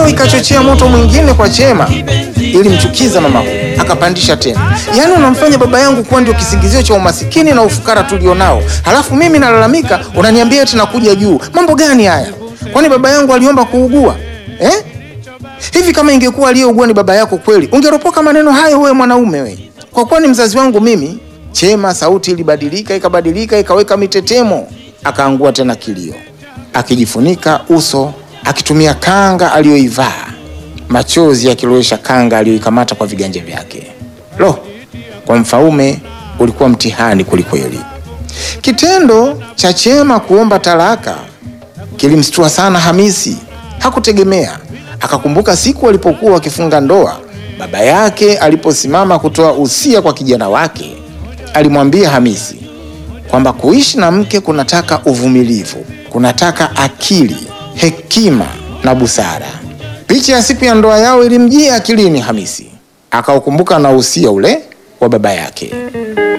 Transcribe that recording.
Hiyo ikachochea moto mwingine kwa Chema, ilimchukiza mama huyu, akapandisha tena. Yaani unamfanya baba yangu kuwa ndio kisingizio cha umasikini na ufukara tulionao, halafu mimi nalalamika, unaniambia eti nakuja juu. Mambo gani haya? Kwani baba yangu aliomba kuugua eh? Hivi kama ingekuwa aliyeugua ni baba yako kweli, ungeropoka maneno hayo wewe mwanaume we? Kwa kuwa ni mzazi wangu mimi. Chema sauti ilibadilika, ikabadilika, ikaweka mitetemo, akaangua tena kilio, akijifunika uso, akitumia kanga aliyoivaa, machozi yakilowesha kanga aliyoikamata kwa viganja vyake. Lo, kwa Mfaume ulikuwa mtihani kwelikweli. Kitendo cha Chema kuomba talaka kilimstua sana Hamisi. Hakutegemea, akakumbuka siku walipokuwa wakifunga ndoa, baba yake aliposimama kutoa usia kwa kijana wake, alimwambia Hamisi kwamba kuishi na mke kunataka uvumilivu, kunataka akili, hekima na busara. Picha ya siku ya ndoa yao ilimjia akilini Hamisi, akaukumbuka na usia ule wa baba yake.